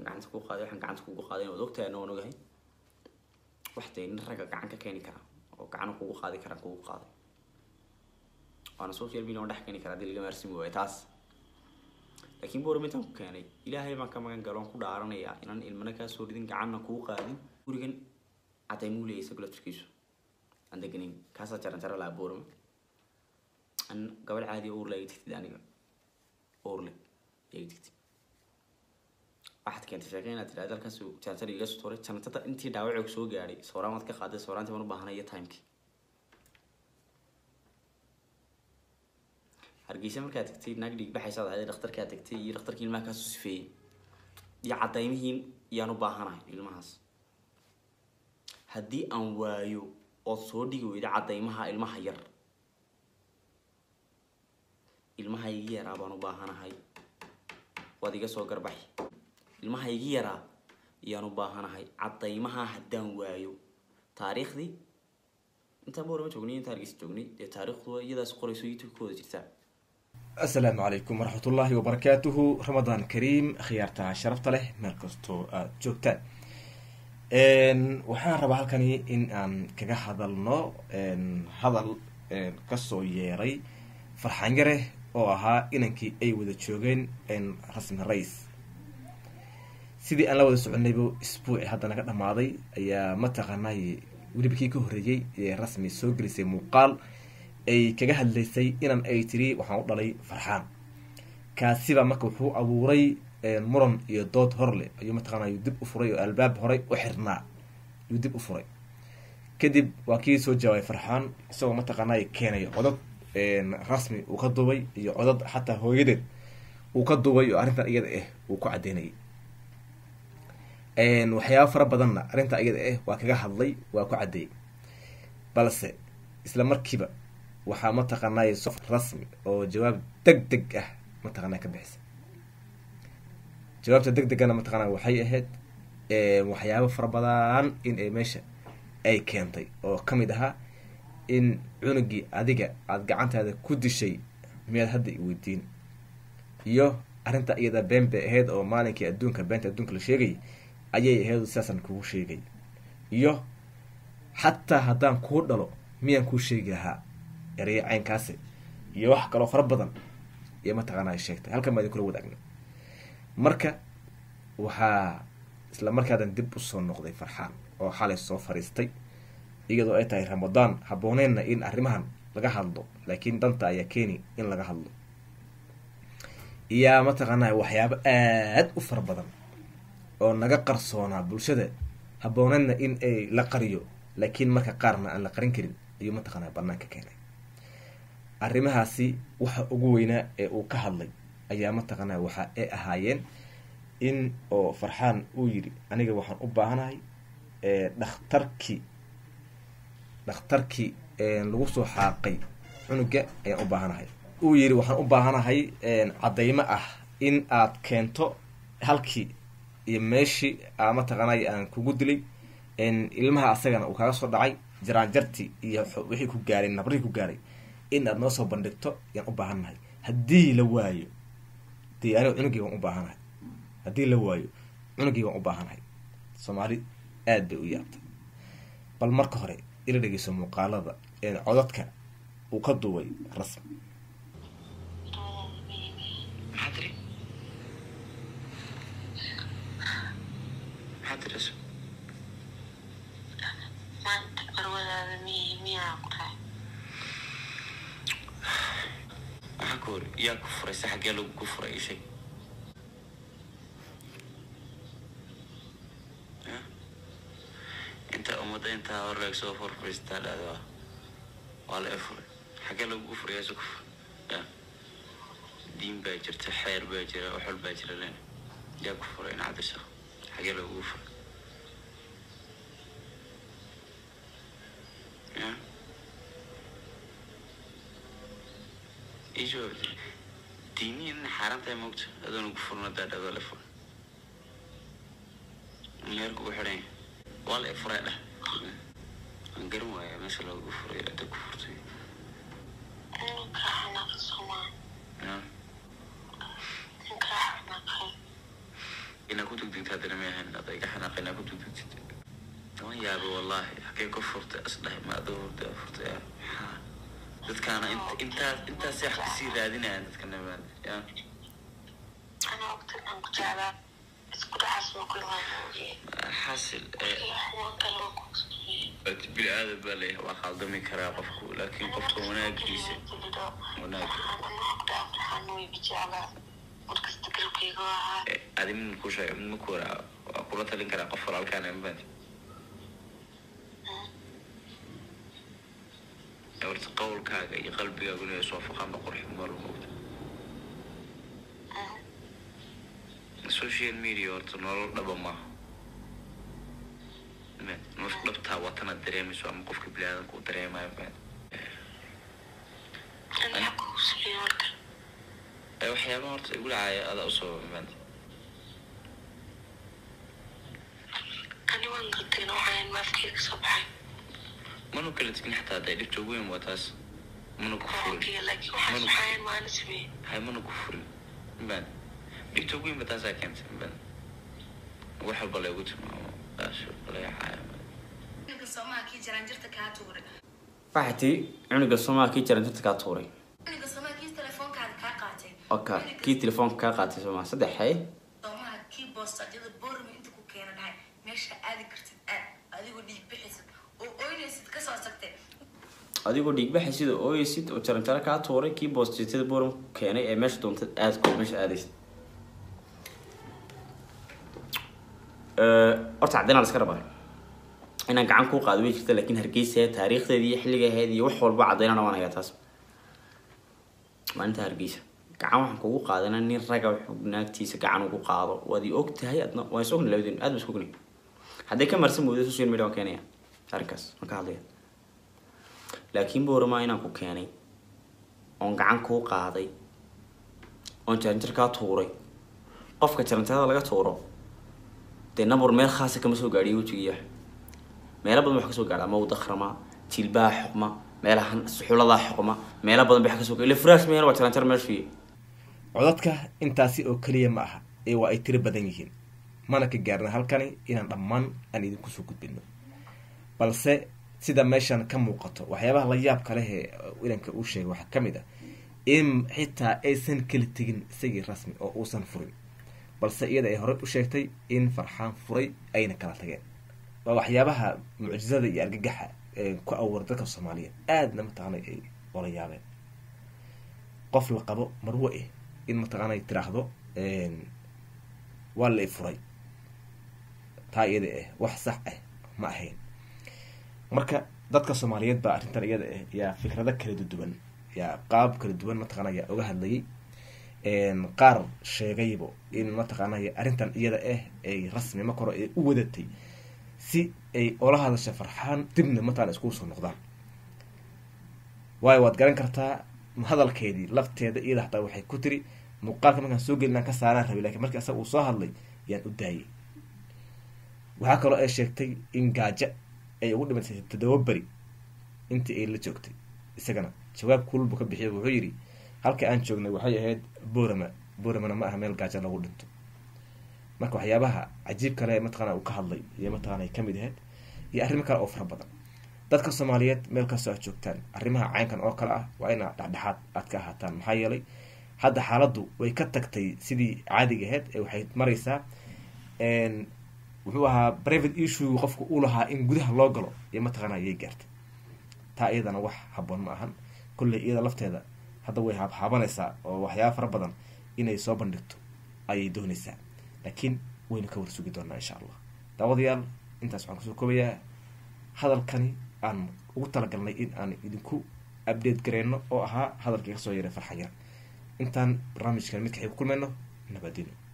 gacanta ku qaaday waxaan gacanta kugu qaaday waad ogtahay ana waan ogahay wax dee nin ragga gacan ka keeni kara oo gacan kugu qaadi karaan kugu qaaday waana social media waan dhex keeni karaa hadii laga maarsimi waayo taas laakiin boorama intaan ku keenay ilaahay baan ka magan galo aan ku dhaaranayaa inaan ilmana kaa soo ridin gacanna kuu qaadin gurigan cadaymuu leeyahay isagu laftirkiisu aan deganin kaasaa jaran jara lahaa boorama an gabadh caadi uurle ay tigtid aniga uurle ay tigtid waxaad keentay sheekay inaad tidhahda halkaas jaranjar iga soo tuuray jantada intii dhaawacoog soo gaadhay sawraan waad ka qaaday sawraantii baan u baahanay iyo timekii hargeysa markaad tagtay naag dhiig baxaysaad ahayd dhakhtarkaad tagtay iyo dhakhtarkii ilmaha kaasoo sifeeyey iyo cadaymihiin yaan u baahanahay ilmahaas haddii aan waayo ood soo dhigi weyda cadaymaha ilmaha yar ilmaha igi yaraa baan u baahanahay waad iga soo garbaxi ilmaha igi yaraa yaan u baahanahay cadaymaha haddaan waayo taariikhdii intaan boorama joognay intaan hargeysa joognay dee taariikhdu iyadaas qorayso youtube ka wada jirtaa asalaamu calaykum waraxmatullaahi wabarakaatuhu ramadaan kariim khiyaarta sharafta leh meel kastoo aada joogtaan waxaan rabaa halkani in aan kaga hadalno hadal kasoo yeeray farxaan yare oo ahaa inankii ay wada joogeen rasmi rais sidii aan la wada soconaybo isbuuci hadda naga dhamaaday ayaa mataqaanay weliba kii ka horreeyey ee rasmi soo gelisay muuqaal ay kaga hadlaysay inan ay tiri waxaan u dhalay farxaan kaasiba marka wuxuu abuuray muran iyo dood horle ayuu mataqaana yuu dib u furay oo albaab horey u xirnaa yuu dib u furay kadib waa kii soo jawaabay farxaan isagoo mataqaanay keenayo codad rasmi uu ka duubay iyo codad xataa hooyadeed uu ka duubay oo arrintan iyada ah uu ku cadeynayay waxyaaba fara badanna arrinta iyada ah waa kaga hadlay waa ku caddeeyey balse isla markiiba waxaa mataqaanay sof rasmi oo jawaab deg deg ah mataqaana ka bixisay jawaabta deg degana mataqaana waxay ahayd waxyaabo fara badan in ay meesha ay keentay oo kamid ahaa in cunugii adiga aada gacantaada ku dishay miyaad hadda i weydiin iyo arrinta iyada been bay ahayd oo maalinkii adduunka beenta adduunka la sheegay ayay ahayd sidaasaan kugu sheegay iyo xataa haddaan kuu dhalo miyaan kuu sheegi lahaa ereyo caynkaasi iyo wax kaloo fara badan iyo mataqaana ay sheegtay halkan baa idin kula wadaagna marka waxaa isla markaadan dib usoo noqday farxaan oo xalay soo fariistay iyadoo ay tahay ramadaan habooneenna in arrimahan laga hadlo laakiin danta ayaa keeni in laga hadlo iyaa mataqaanaa waxyaabo aada u fara badan oo naga qarsoonaa bulshada habooneenna in ay la qariyo laakiin marka qaarna aan la qarin karin ayuu mataqaanaa banaanka keenay arrimahaasi waxa ugu weynaa ee uu ka hadlay ayaa mataqaanaa waxa ay ahaayeen in oo farxaan uu yidhi aniga waxaan u baahanahay dhakhtarkii dhakhtarkii lagu soo xaaqay cunuga ayaan u baahanahay uu yidhi waxaan u baahanahay caddaymo ah in aad keento halkii iyo meeshii a mataqaanay aan kugu dilay ilmaha asagana uu kaga soo dhacay jaraanjartii iyo wixii ku gaaray nabrihii ku gaaray in aad noo soo bandhigto ayaan u baahannahay haddii la waayo dee aniga cunugii waan u baahanahay haddii la waayo cunugii waan u baahanahay soomaali aada bay u yaabtay bal marka hore ila dhegeyso muuqaalada codadka uu ka duubay rasmi maxaa tiri maxaa tiri maanta qarwadaada miy miyaa ku tahay maxaa ka hori yaa ku furay se xaggee lagu ku furay ii sheeg Ya? intaa ummadda intaa hor leeg soo furfuriistaa dhahda waa waa la furay xaggee lagu furay yaa ku furay ya diin baa jirta xeer baa jira waxol baa jira len yaa ku furay in cabdisaq xaggee lagu furay ya ii jawaabtay diinihi in xaaraan tahay moogta adoona ku furna daadhadoo la furay meerku u xidhan yahay waa la furay dheh waan garan waaya meesha loogu furay ada ku furtay ninkaa xanaqa somaa ya ninkaa xanaqay inaa ku degdegta haddana ma ahayn ada iga xanaaqa inaa ku degdegtid waan yaabay wallahi xagee ku furtay asdhahay ma adoo hurda furtay ah, maxaa dadkaana int- intaas intaas wax kasii raadinayaan dadka nabaan ya أنا وقت أن كنت على اسكت حسب كل ما نوجي xasil eh, هو كلام كويس bini aadam baa leeyahay waa khaldami karaa qofku laakiin qofka wanaagiisa wanaag eh, adi mid ku sheega mid maku waraa waa kula talin karaa qof walaalkaan mafahantay horta qowlkaaga iyo qalbigaaguna is waafaqaan ba qurxin mar moogta social media horta nolol dhaba maaha Man, nolosha dhabtaa watana dareemayso ama qofka biniaadanka uu dareemayo man Eh, waxyaabaha horta igu dhacaya adaa usoo maanta mana kala tegin xataa hadday dhibta ugu weyn waa taas mana ku furin hay mana ku furin man dhibta ugu weyn ba taasaa keentay man wax walba laygu tilmaamo taas layacaaya ninka soomaha kii jaraanjirta kaa tuuray waxay tii cunuga soomaa kii jaran dadka kaa tuuray ninka soomaha kii telefoonkaada kaa qaatay oka kii telefoonka kaa qaatay soomaa saddex hay soomaha kii boostaadyada boormi inta ku keena dhahay meesha aadi kartid aad adigoo dhiig bixaysid oo oynaysid kasoo tagtay adigoo dhiigbaxay sida ooyeysid oo jaranjaro kaa tuuray kii boostitada boram keenay ee meesha doontad aadko meesha aadaysid horta caddeynaa la iska rabaa inaan gacan kuu qaado way jirta laakiin hargeysa taariikhdeedii iyo xilliga ahayd iyo wax walba caddeynana waan hayaa taas maalinta hargeysa gacan waxaan kugu qaadana nin raga wuxuu naagtiisa gacan ugu qaado waad i og tahay adna waan is ogni labadeen aad ba is ogni hadday ka marsan moodo social media waan keenaya arrinkaas waan ka hadlaya laakiin boorama inaan ku keenay oon gacan kuu qaaday oon jaranjar kaa tuuray qofka jaranjarada laga tuuro dee nabur meel khaasa kama soo gaadhiyo wejigiiya meelo badan wax kasoo gaadha ama wadakrama jilbaha xoqma meelahan suxuladaa xoqma meelo badan bay wax kasoo gaadha furaas meel waa jaranjar meeshuiy codadka intaasi oo keliya ma aha ee waa ay tiro badan yihiin mana ka gaarna halkani inaan dhammaan aan idinku soo gudbino balse sida meeshan ka muuqato waxyaabaha la yaabka leh ee ilanka uu sheegay waxaa ka mid ah in xitaa aysan kala tegin isagii rasmi oo uusan furin balse iyada ay horey u sheegtay in farxaan furay ayna kala tageen waa waxyaabaha mucjizada iyo argagaxa ee ku abuura dadka soomaaliyeed aadna mataqaanay ay ola yaabeen qof la qabo marwo eh in mataqaanay tiraahdo waa la i furay taa iyada ah wax sax ah ma ahayn marka dadka soomaaliyeed baa arrintan iyada ah yaa fikrado kala duwan yaa qaab kala duwan mataqaana yaa oga hadlayay qaar sheegaybo in mataqaanay arrintan iyada ah ay rasmi ma koro ay u wadatay si ay ola hadasha farxaan dibna mataqana iskugu soo noqdaan waayo waad garan kartaa hadalkeedii lafteeda iyada hataa waxay ku tiri muuqaalka markaan soo gelin aan ka saaraan rabay lakin markii asaga uu soo hadlay yaan u daayay waxaa kaloo ay sheegtay in gaajo ay ugu dhimatay toddoba beri intii ay la joogtay isagana jawaab kulbu ka bixiya wuxuu yidhi halka aan joognay waxay ahayd borama boramana ma aha meel gaajo lagu dhinto marka waxyaabaha cajiib kale mataqana uu ka hadlay iyo mataqana ay kamid ahayd iyo arrimo kale oo fara badan dadka soomaaliyeed meel kastoo aad joogtaan arrimaha caynkan oo kale ah waa inaa dhexdhexaad aad ka ahaataan maxaa yeelay hadda xaaladdu way ka tagtay sidii caadiga ahayd ee waxay maraysaa wuxuu ahaa private issue qofku uu lahaa in gudaha loo galo iyo mataqaana ayay gaartay taa iyadana wax haboon ma ahan kolley iyada lafteeda hadda way haabhaabanaysaa oo waxyaaba fara badan inay soo bandhigto ayay doonaysaa laakiin waynu ka warsugi doonaa insha allah daawadayaal intaas waxaan kusoo koobayaa hadalkani aan ugu talagalnay in aan idinku update gareyno oo ahaa hadalkii kasoo yaray farxan yar intaan barnaamijkan midka xig ku kulmayno nabadino